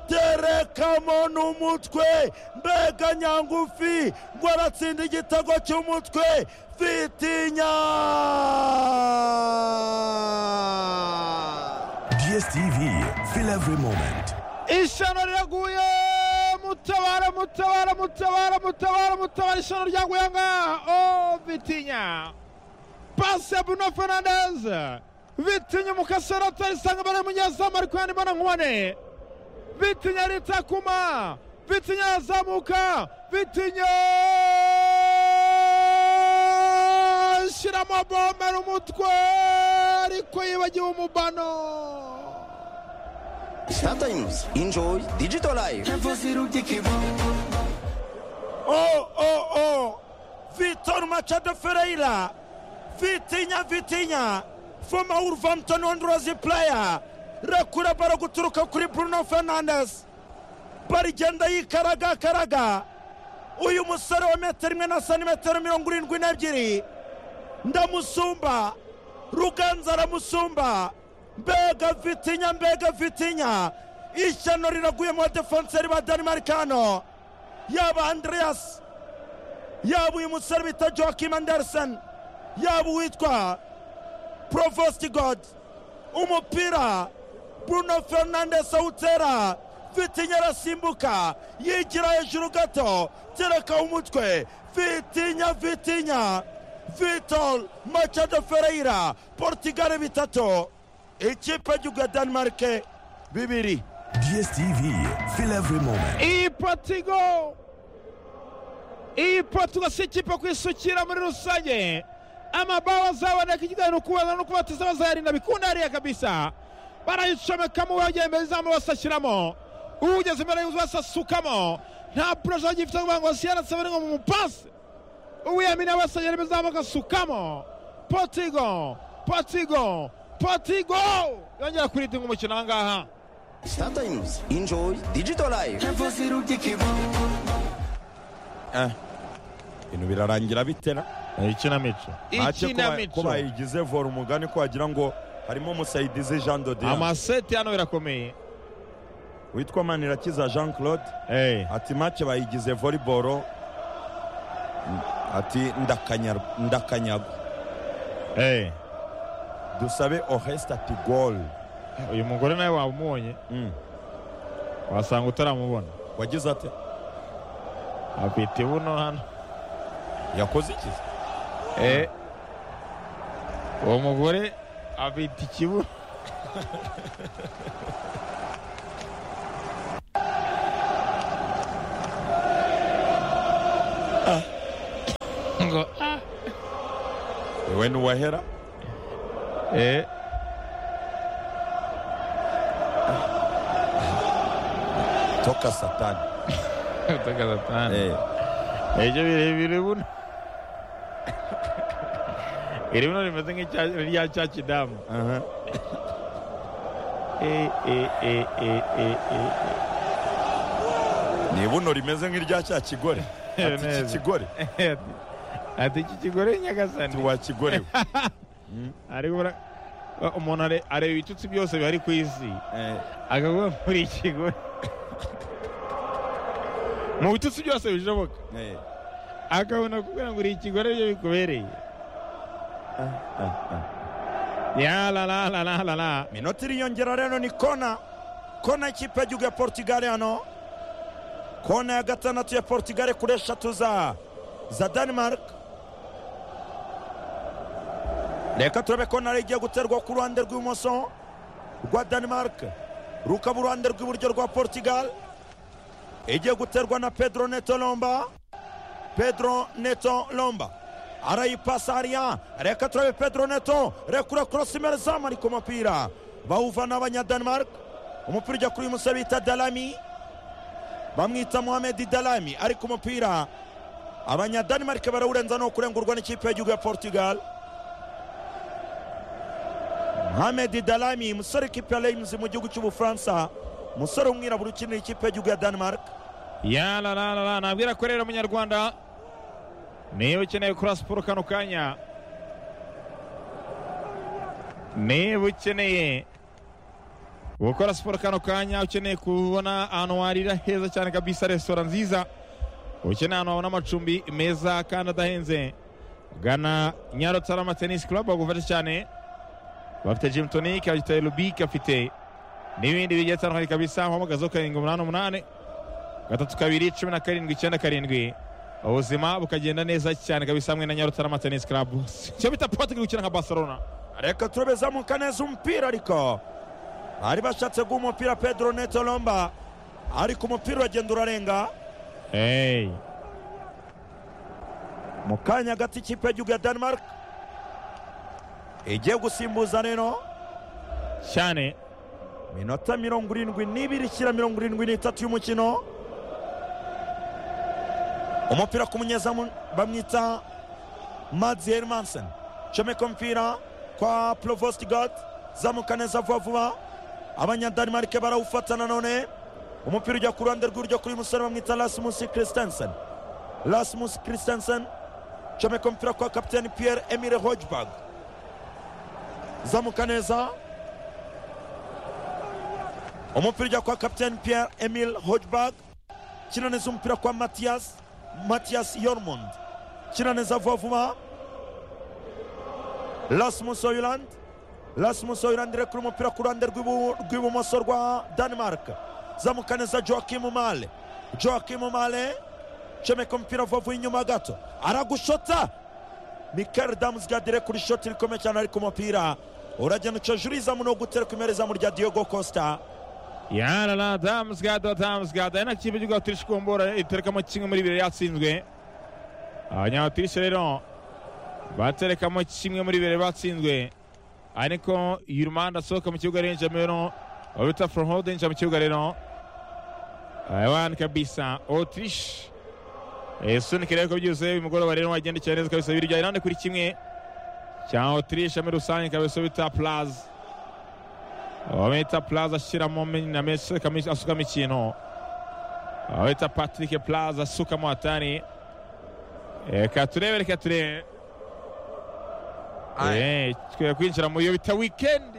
terekamo n'umutwe mbega nyangufi ngo aratsinda igitego cy'umutwe vitinya DSTV, feel every moment. ishano riraguye mutabara mutabara mutabara mutabara mutabara ishano ryaguye ngaha o vitinya pasi ya bruno fernandez vitinya umukasara atarisanga imbere y'umunyezamu ariko yanibona nkubone vitinya aritakuma vitinya yazamuka vitinya shyiramo bombe n'umutwe ariko yibagiwe umubano Sometimes enjoy digital life. o o o vitor machado ferreira vitinya vitinya former wolverhampton wanderers player rekura baro guturuka kuri bruno fernandes bari igenda yikaragakaraga uyu musore wa metero imwe na santimetero mirongo irindwi n'ebyiri ndamusumba ruganza aramusumba mbega vitinya mbega vitinya ishyano riraguye mu badefenseri ba danimarikano yaba andreas yaba uyu musore bita joakim anderson yaba uwitwa provost god umupira bruno fernandes awutera vitinya arasimbuka yigira hejuru gato tereka umutwe vitinya vitinya vitol machado ferreira portugal bitatu ikipe y'igihugu ya danimarike bibiri DSTV, feel every moment. iyi patigo iyi patigo si ikipe kwisukira muri rusange amabao azaboneka ikijyanye no kubazana no kubatiza bazayarinda bikunda hariya kabisa barayicomekamo uwagiye imbere izamu basashyiramo ugeze imbere y'inzu basasukamo nta poroje gifite kugira ngo siyanase bari ngo mumupase uwiyamini abasagera izamu agasukamo potigo potigo potigo yongera kuridinga umukino aha ngaha Sometimes enjoy digital life. ibintu birarangira bitera ikinamico Ntacyo kuba- kuba yayigize vora umugani ko wagira ngo harimo umusayidizi jean dodiane amaseti hano birakomeye witwa manirakiza jean claude Eh. ati make bayigize volleyball ati ndakanya- ndakanyagwa Eh. dusabe oreste ati gol uyu mugore nawe wamubonye Mm. wasanga utaramubona wagize ate afite buno hano yakoze iki Eh. uwo mugore afite ikibuno ngo ah. we ntiwahera Eh. toka satani utakaza Eh, ibyo birebire buno iri buno rimeze nk'irya cya kidamu aha. Eh, eh, eh, eh, eh, eh. ni ibuno rimeze nk'irya cya kigore Eh, ati iki neza. kigore Ati- ati iki kigore nyagasani ntiwakigorewe ariko bara- uh, umuntu are- areba ibitutsi byose bihari ku isi Eh, akavuga muri iki kigore mu bitutsi byose bishoboka eh. akabona kubwira ngo uri ikigore byo bikubereye ya la la la la la la minota iriyongera rero ni kona kona ikipe y'igihugu ya portugal hano kona ya gatandatu ya portugal kuri eshatu za za denmark reka turabe kona yari igiye guterwa ku ruhande rw'ibumoso rwa denmark rukaba uruhande rw'iburyo rwa portugal igiye guterwa na pedro neto lomba pedro neto lomba arayipasa hariya reka turabe pedro neto rekura korosi imbere izamu ari ku mupira bawuvana abanyadenmark umupira ujya kuri uyu musore bita dalami bamwita mohamedi dalami ari ku mupira abanyadenmark barawurenza ni ukurengurwa n'ikipe y'igihugu ya portugal mohamedi dalami musore w'ikipe ya reims mu gihugu cy'ubufaransa umusore w'umwirabura ukinira ikipe y'igihugu ya denmark ya la la la la nabwira ko rero munyarwanda niba ukeneye kora siporo kano kanya niba ukeneye gukora siporo kano kanya ukeneye kubona ahantu warira heza cyane kabisa resitora nziza ukeneye ahantu wabona amacumbi meza kandi adahenze gana nyarutarama tenisi kurabu bagufasha cyane bafite jimu tonike bafite rubike bafite n'ibindi bigiye bitandukanye kabisa wamugazeho karindwi umunani umunani gatatu kabiri cumi na karindwi icyenda karindwi ubuzima bukagenda neza cyane kabisa hamwe na nyarutarama tenisi kurabu icyo bita patrick gukina nka barcelona reka turebe zamuka neza umupira ariko bari bashatse guha umupira pedro netolomba ariko umupira uragenda urarenga hey. mu kanya gato ikipe y'igihugu ya denmark igiye gusimbuza rero cyane minota mirongo irindwi n'ibiri ishyira mirongo irindwi n'itatu y'umukino umupira ku munyezamu bamwita madzi hermansen comeka umupira kwa provostigod zamuka neza vuba vuba abanyadanemarike barawufata nanone umupira ujya ku ruhande rw'iburyo kuri uyu musore bamwita rasmus christensen rasmus christensen comeka umupira kwa kapiteni pierre emile hojbag zamuka neza umupira ujya kwa kapiteni pierre emil hojbag kina neza umupira kwa matiyas matiyas yormund kina neza vuba vuba rasmus oyland rasmus oyland irekura umupira ku ruhande rw'ibu- rw'ibumoso rwa denmark zamuka neza joakim male joakim male comeka umupira vuba vuba inyuma gato aragushota mikael damusgad irekura ishoti rikomeye cyane ariko umupira uragenda uca jurizamu no gutereka imbere izamu rya diogo costa yarara damusgada damusgada ari na kipe y'igihugu yaturisha kumbura iterekamo kimwe muri bibiri yatsinzwe abanyabaturisha rero baterekamo kimwe muri bibiri batsinzwe ariko yurumanda asohoka mu kibuga arenja rero bita forohode yinjira mu kibuga rero abandi kabisa otirish sunika rero ko byuzuye uyu mugoroba rero wagendekeye neza kabisa bibiri bya irande kuri kimwe cya otirish muri rusange kabisa bita plaza bamwita plaza ashyiramo minamesi asukamo ikintu bamwita patrick plaza asukamo hatari reka turebe reka turebe Eh, twere kwinjira mu iyo bita wikendi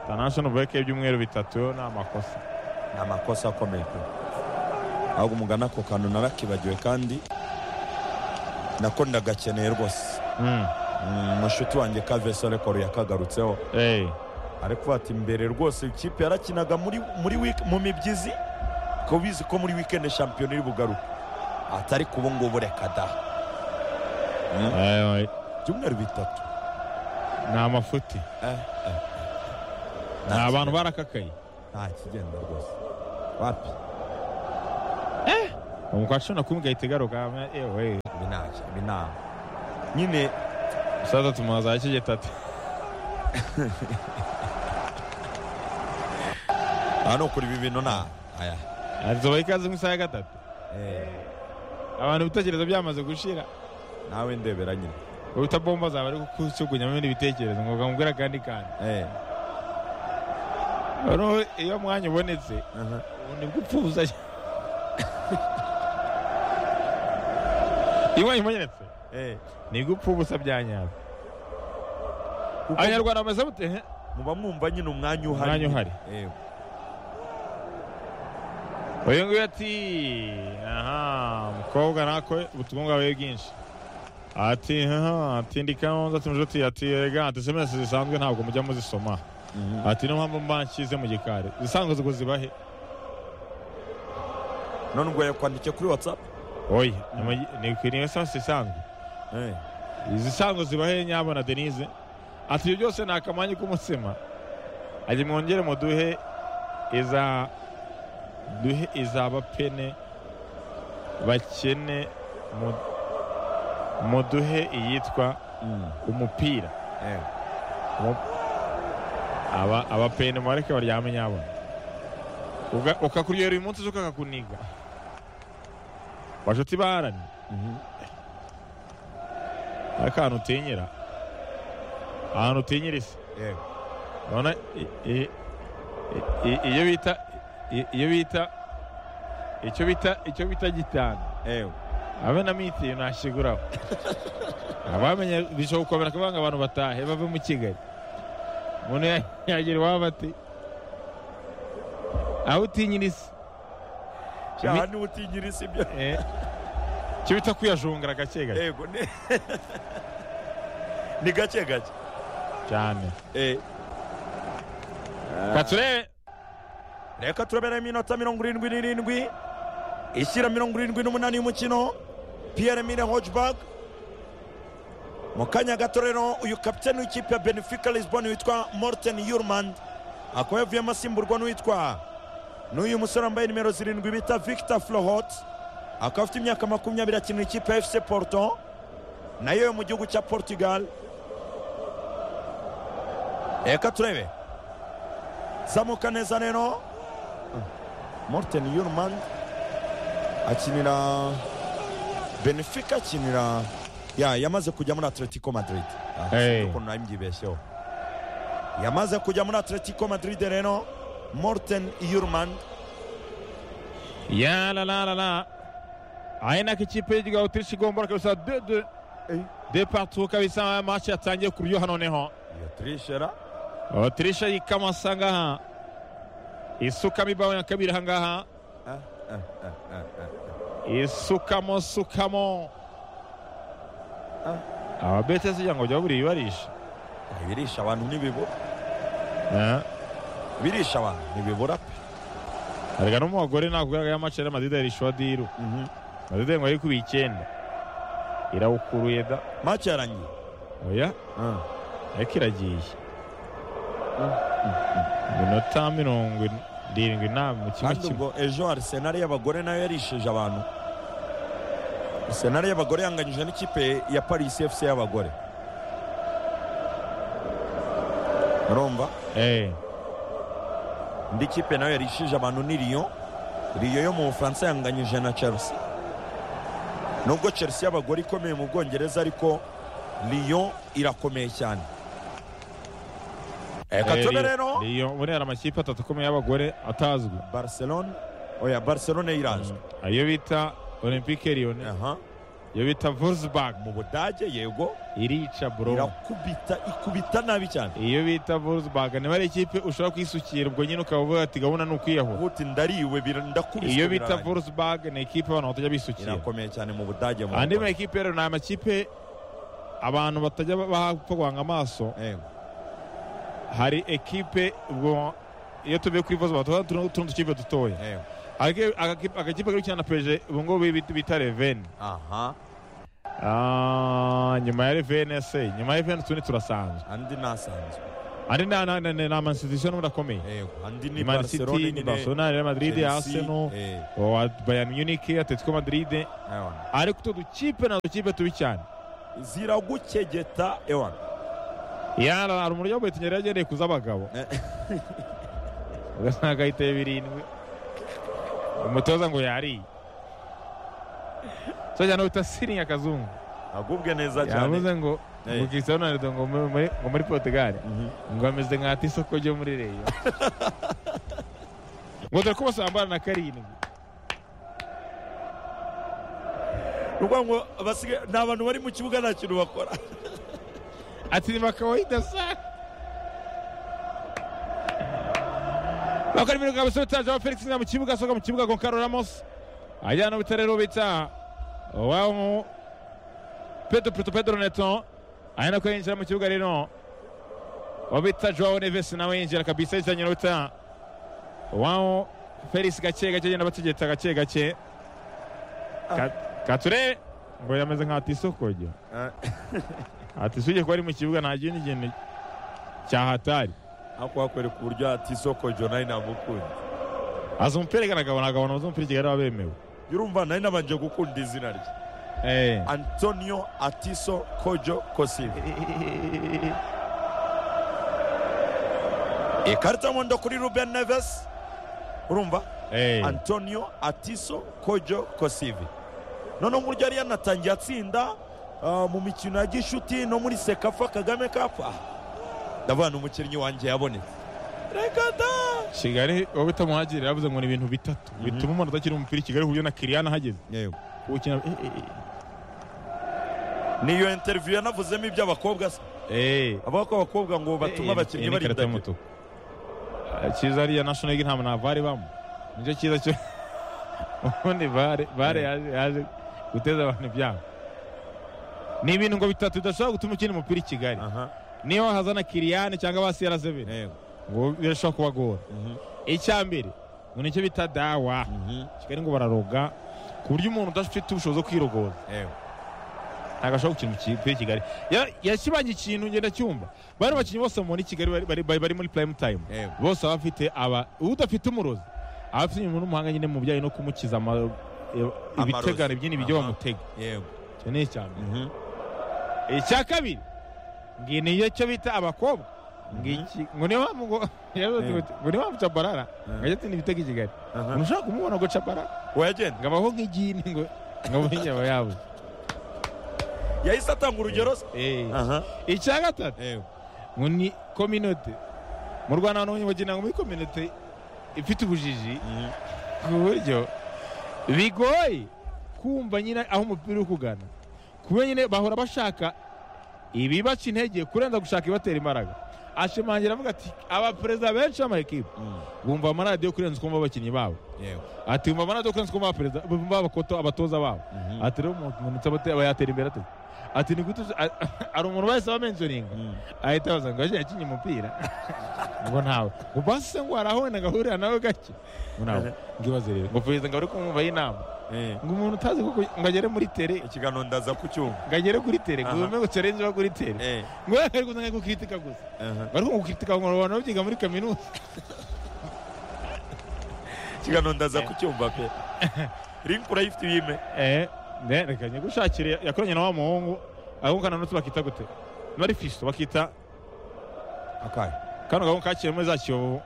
international break y'ibyumweru bitatu ni amakosa ni amakosa akomeye pe ahubwo umugana ako kantu narakibagiwe kandi nako ndagakeneye rwose Mm, Mm, mushuti wanjye kavesorekoro yakagarutseho eh, ariko ati mbere rwose ikipe yarakinaga muri muri week- mu mibyizi ko bizi ko muri weekend shampiyona iri bugaruke atari ku ubungubu reka da eh, oye, ibyumweru bitatu ni amafuti ni Nta abantu barakakaye nta kigenda rwose wapi umukwa cumi na kumwe igahita igaruka ewe ibi ntacyo ibi nta nyine umusaza tumuha za kigetati aha ni ukuri ibi bintu nta aya azuba ikaze mu isaha ya gatatu eh, abantu ibitekerezo byamaze gushira nawe ndebera nyine uta bomba zaba ari gukucugunyamo ibindi bitekerezo ngo ukamubwira akandi kantu Eh, noneho iyo mwanya ubonetse aha. ubu nibwo upfuza iyo mwanya ubonetse Eh, nibwo upfa ubusa byanyaza kuko abanyarwanda bameze mute Eh, muba mwumva nyine umwanya uhari Umwanya uhari. Eh, uyu nguyu ati aha umukobwa nako ubutumwa bwawe bwinshi ati haha ati ndikaho nza tumujuti ati ega ati semesi zisanzwe ntabwo mujya muzisoma mhm. ati niyo mpamvu mba nshyize mu gikari zisanzwe ubwo zibahe none ubwo yakwandike kuri whatsapp oya ni mu- ni ku isansi isanzwe Eh, izisanzwe zibahe nyabona denise ati ibyo byose ni akamanyu k'umutsima ajya mwongere muduhe iza duhe izabapene bakene mu- muduhe iyitwa mm, umupira eh. aba abapene mubareke baryame nyabona Uga- ukakuryohera uyu munsi zo kakakuniga bashuti baharani Mhm. akantu utinyira ahantu utinyira isi Eh, urabona i- i- i- iyo bita i- iyo bita icyo bita icyo bita gitanu eh. abe na mitiyu nashiguraho abamenye bishobora gukomera kuvuga ngo abantu batahe bave mu kigali umuntu yagira iwabo ati aho utinyiriza aha niwe utigira isi ibyo Eh. icyo bita kwiyajungara gake gake yego ni ni gake gake cyane Eh, reka turebe reka turabera iminota mirongo irindwi n'irindwi ishyira mirongo irindwi n'umunani y'umukino piyere mine hojibaga mu kanya gato rero uyu kapiteni w'ikipe ya benefica lisbon witwa morten yurmand akaba yavuyemo asimburwa n'uwitwa n'uyu musore wambaye nimero zirindwi bita victor flohot akaba afite imyaka makumyabiri akinira ikipe ya fc porto nayo yo mu gihugu cya portugal reka turebe zamuka neza rero morten yurmand akinira benefica akinira ya yamaze kujya muri atletico madrid Ah, Hey. ukuntu nari mbyibeshyeho yamaze kujya muri atletico madrid rero morten yurmand ya la la la la aya nako ikipe y'igihugu awutirishi igomba kabisa de de de partout kabisa match yatangiye ku buryoha noneho iyo turishera otirisha yikamasa ngaha isukamo ibaho ya kabiri aha ngaha isukamo sukamo ababete zijya ngo bajya buriye barisha birisha abantu ntibibura Eh, birisha abantu ntibibura pe erega n'umugore nakugaragaye amacera madida yarishuwa diru madida ngo arikubiye icyenda irawukuruye da maci yarangiye oya ariko iragiye iminota mirongo irindwi na mu kimwe kandi kimwe ubwo ejo arisenali y'abagore nayo yarishije abantu arisenali y'abagore yanganyije n'ikipe ya paris fc y'abagore urumva Eh, indi kipe nayo yarishije abantu ni riyo riyo yo mu bufaransa yanganyije na chelsea nubwo chelsea y'abagore ikomeye mu bwongereza ariko riyo irakomeye cyane reka eh, tube Lyon- rero Lyon, muri hari amakipe atatu akomeye y'abagore atazwi barcelone oya barcelone irazwi ayo bita olympique lyon aha iyo bita volsburg mu budage yego irica bro irakubita ikubita nabi cyane iyo bita volsburg niba ari ikipe ushobora kwisukira ubwo nyine ukaba uvuga ati gahunda ni ukwiyahura ubuti ndariwe bira- ndakubiswe iyo bita birarangira. volsburg ni ikipe abantu batajya bisukira irakomeye cyane mu budage mu andi bagore. makipe rero ni amakipe abantu batajya bapfa guhanga amaso Yego. hari ekipe ubwo iyo tuvuye kuri volsburg tuba tutundi dukipe dutoya Yego. Ake- agakipe agakipe kari gukina na peje ubu ngubu bita- bita reveni aha Ah, nyuma ya reveni se nyuma ya reveni utundi turasanzwe andi nasanzwe andi ni ama- ni- ni ni amansitisiyo n'ubu akomeye yego andi ni Man City, ni barcelone Barcelona, Real Madrid, Arsenal, wa Bayern Munich, Atletico Madrid, ariko utu dukipe na dukipe tubi cyane. ziragukegeta ewana Yara hari umuryo wabwe tunyere yagendeye kuza abagabo. Eh. Ugasanga ahitaye birindwi. Umutoza ngo yariye. So cyane uta siringi akazungu. agubwe neza cyane Yavuze ngo Eh. ngo Cristiano Ronaldo ngo muri- muri- ngo muri Portugal Mhm. ngo ameze nka ati isoko ryo muri Rayon. Ngo dore ko bose bambara na ni karindwi. ukuvuga ngo abasigaye ni abantu bari mu kibuga nta kintu bakora ati ni makawaida sana bakora ibintu bwa busore utaje felix na mu kibuga asohoka mu kibuga goncalo ramos ajyana ubutare rubita wabo mu pedro pedro pedro neto ari nako yinjira mu kibuga rero uwo bita joao neves nawe yinjira kabisa yizanye n'ubuta wabo felix gake gake agenda bategeta gake gake Ka- kature ngo yameze nka tisokoje ati usibye kuba ari mu kibuga nta kindi kintu cyahatari ariko bakwereka uburyo hati isoko jonari ntamukunda aza umupira igaragabana agabana maze umupira ikigali aba bemewe urumva nari nabanje gukunda izina rye antonio atiso kojo kosibe ikarita y'umuhondo kuri ruben neves urumva antonio atiso kojo kosive noneho uburyo yari yanatangiye atsinda ah, mu mikino ya gishuti no muri sekafa kagame kapu ndabona umukinnyi wanjye yabonetse reka da kigali wowe utamuhagirira yavuze ngo ni ibintu bitatu bituma umuntu atakiri umupira i kigali ku buryo na kiriyana ahageze kuwukina niyo interiviyu yanavuzemo iby'abakobwa se Eh. abaho ko abakobwa ngo batuma abakinnyi Iyi ni karita barindagira y'umutuku Eh, cyiza ariya national league nta muntu vare ibamo nicyo cyiza cyo ubundi vare vare yaje yaje guteza abantu ibyago ni ibintu ngo bitatu bidashobora gutuma ukina umupira i kigali aha niyo wahazana kiriyane cyangwa ba serazebere yego ngo birashobora kubagora Mhm. icya mbere ngo nicyo bita dawa Mhm. kigali ngo bararoga ku buryo umuntu udafite ubushobozi bwo kwirogoza yego ntabwo ashobora gukina umupira i kigali Ya- yashimangiye ikintu ngenda cyumva bari bakinnyi bose mubona i kigali bari- bari- bari bari muri prime time Yego. bose baba bafite aba udafite umurozi aba afite umuntu w'umuhanga nyine mu bijyanye no kumukiza ama- ibitegano byinshi bijya Aha. bamutega yego icyo ni icya mbere Mhm. icya kabiri ngi niyo cyo bita abakobwa ngiki ngo niyo mpamvu ngo yavuze Yego. uti, ngo niyo mpamvu cabarara ngo ajya atinda ibitego i kigali Aha. ngo ushobora kumubona ngo cabarara wagenda ngo abaho nk'igini ngo ngo amenye aba yabuze yahise atanga urugero se Eh. aha icya gatatu yego ngo ni kominote mu rwanda abantu bagira ngo muri kominote ifite ubujiji Mhm. ku buryo bigoye kumva nyine aho umupira uri kugana kuba nyine bahora bashaka ibibaca intege kurenza gushaka ibibatera imbaraga ashimangira avuga ati abaperezida benshi b'amakipe Mm. bumva amaradiyo kurenza uko bumva abakinnyi babo yego ati bumva amaradiyo kurenza uko bumva abaperezida bumva abakoto abatoza babo ati rero umuntu umuntu nsaba ate- aba yatera imbere ate ati ni gute uzi- a- hari umuntu bahise bamenjoringa Mm. ahita abaza ngo aje yakinye umupira ngo ntawe ngo basi se ngo hari aho wenda ngahurira nawe gake ngo ntawe ngibaze rero ngo perezida ngo ari kumwumvaho inama Eh. ngo umuntu utazi kuko ngo agere muri tere ikiganiro ndaza ku cyuma ngo agere kuri tere Aha. ngo umenye ngo challenge iba kuri tere Eh. ngo we ari kuzana gukritika gusa Aha. bari kumukritika ngo abantu babyiga muri kaminuza ikiganiro ndaza ku cyumva pe link urayifite ibime eh ne reka nyigushakire yakoranye na wa muhungu ahungana n'utu bakita gute nari fisto bakita akahe kano gahungu kakiriye muri za kiyovu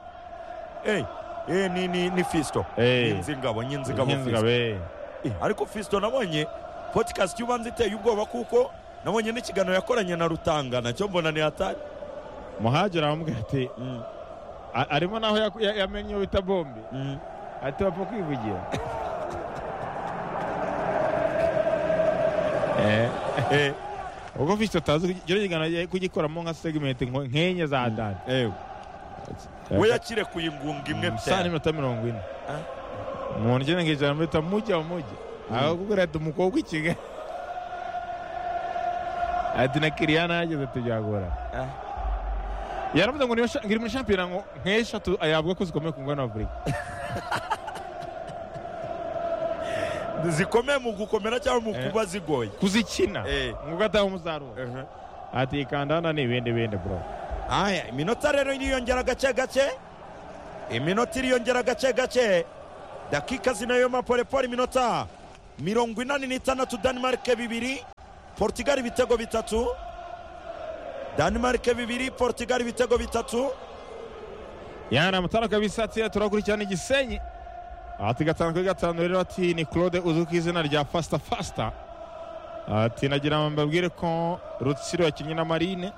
Eh, eh, ni ni ni Fisto. Eh. Nyinzingabo, nyinzingabo. Fisto. nk'inzigabe Eh, ariko Fisto nabonye podcast yubanze iteye ubwoba kuko nabonye n'ikiganiro yakoranye na Rutanga nacyo mbona ni hatari. muhagera aramubwira ati Mm. "A- arimo naho yaku- ya- yamenye iyo bita bombe Mm. ati bapfa kwivugira Eh, Eh, ubwo fisto atazi rero kigana agiye kugikoramo nka segimenti nkenye za dani eh. We yakirekuye ingunga imwe pe. saa n'iminota mirongo ine Ah. umuntu ugenda ngo ijana mbita mujya mujya ahakubwira ati umukobwa i kigali ati na kiriyana yageze tubyagora Ah. yaravuze ngo niba sha- ngiri muri shampiyona ngo nk'eshatu yavuga ko zikomeye ku ngano afurika Zikomeye mu gukomera cyangwa mu Eh. kuba zigoye. kuzikina Eh. ngo ugataha umusaruro Uh-huh. ati kanda hano ni ibindi bindi bro Aya, iminota rero iriyongera gake gake. Iminota iriyongera gake gake. Dakika zinayoma polepole iminota mirongo inani n'itandatu Denmark bibiri Portugal ibitego bitatu Denmark bibiri Portugal ibitego bitatu yana mutara kabisa ati turakurikirana igisenyi ati gatanu kuri gatanu rero ati ni claude uzwi ku izina rya fasita fasita ati nagira ngo mbabwire ko rutsiro yakinnye na marine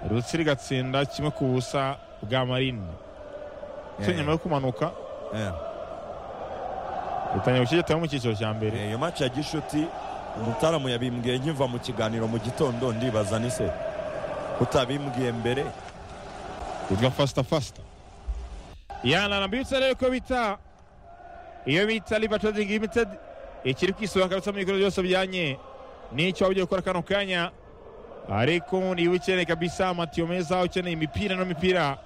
rutsiro igatsinda kimwe ku busa bwa marine cyo nyuma yo kumanuka utangiye gushyigitaho mu cyiciro cya mbere iyo match ya gishuti umutaramu yabimbwiye nkiva mu kiganiro mu gitondo ndibaza ni se utabimbwiye mbere yitwa fasita fasita yana nambibutsa rero ko bita iyo bita liva trading limited ikiri kwisohoka kabisa mu bikorwa byose byanye n'icyo waba ugiye gukora kano kanya ariko niba ukeneye kabisa amatiyo meza ukeneye imipira n'imipira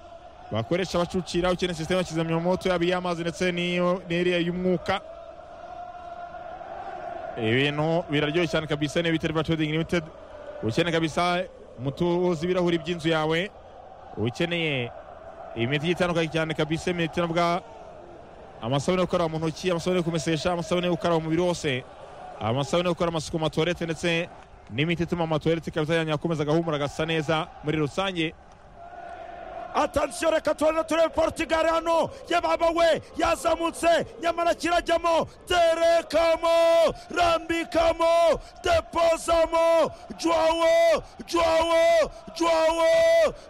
bakoresha bacucira ukeneye sisiteme ya kizimyamoto yaba iy'amazi ndetse n'iyo- n'iriya y'umwuka ibintu biraryoshye cyane kabisa niyo bita liva trading limited ukeneye kabisa mutuzi ibirahuri by'inzu yawe ukeneye imiti igiye itandukanye cyane kabisa imiti nabwa amasabune yo gukaraba mu ntoki amasabune yo kumesesha amasabune yo gukaraba umubiri wose amasabune yo gukora amasuku mu matuwarete ndetse n'imiti ituma amatuwarete kabisa yanyu akomeza agahumura agasa neza muri rusange atansiyo reka turane turebe portugal hano yababa we yazamutse nyamara kirajyamo terekamo rambikamo depozamo jwawo jwawo jwawo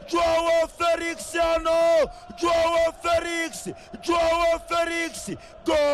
jwawo felix hano jwawo felix jwawo felix go